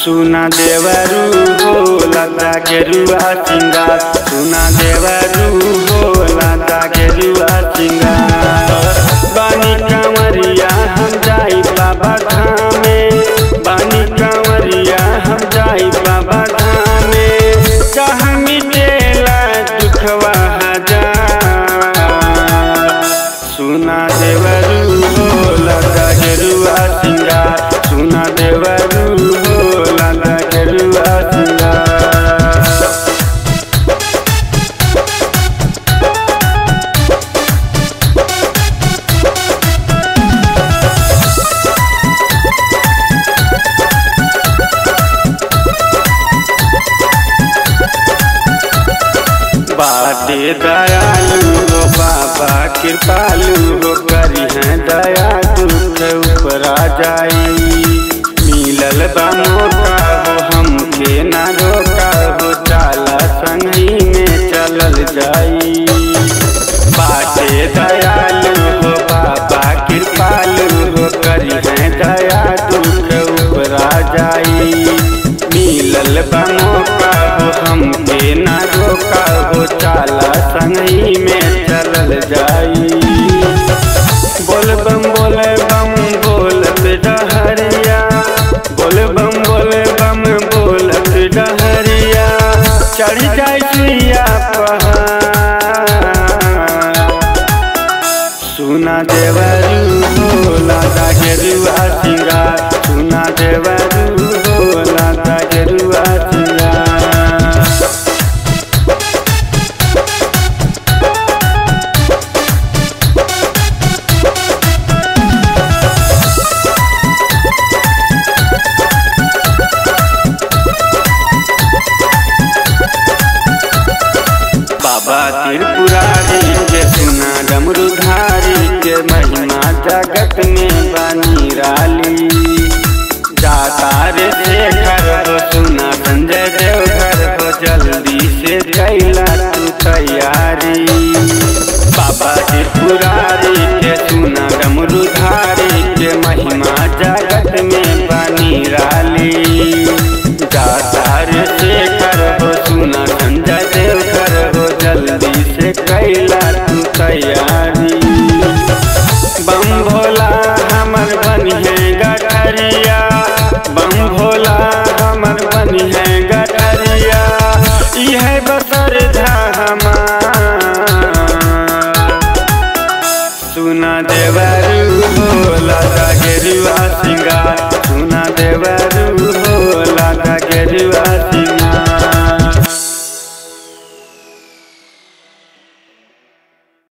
सुना देवरू हो लता के रुआ सिंगार सुना देवरू हो लता के रुआ सिंगार बानी कंवरिया हम जाई बाबा धामे बानी कंवरिया हम जाई बाबा धामे कहाँ मिटेला दुखवा हजार सुना देवरू हो लता के रुआ सिंगार सुना देवरू हो लता के रुआ सिंगार बाटे दयालु हो बाबा कृपालु हो करी है दया दुख ऊपरा जाई मिलल बा मौका हो हमके ना रोका हो चाला संगी में चलल जाई बाटे दयालु हो बाबा कृपालु हो करी है दया दुख ऊपरा जाई मिलल बा मौका हो हमके ना रोका हो चाला संगई में चलल जाई बोल बम बोले बम बोलत डहरिया बोल बम बोले बम बोलत डहरिया चढ़ जाई सुइया पहाड़ सुना देवरू हो लादा के रुआ सिंगार सुना देवरू हो लादा के रुआ सिंगार बाबा त्रिपुरारी के सुना डमरुधारी के महिमा जगत में बनी राली जाता रे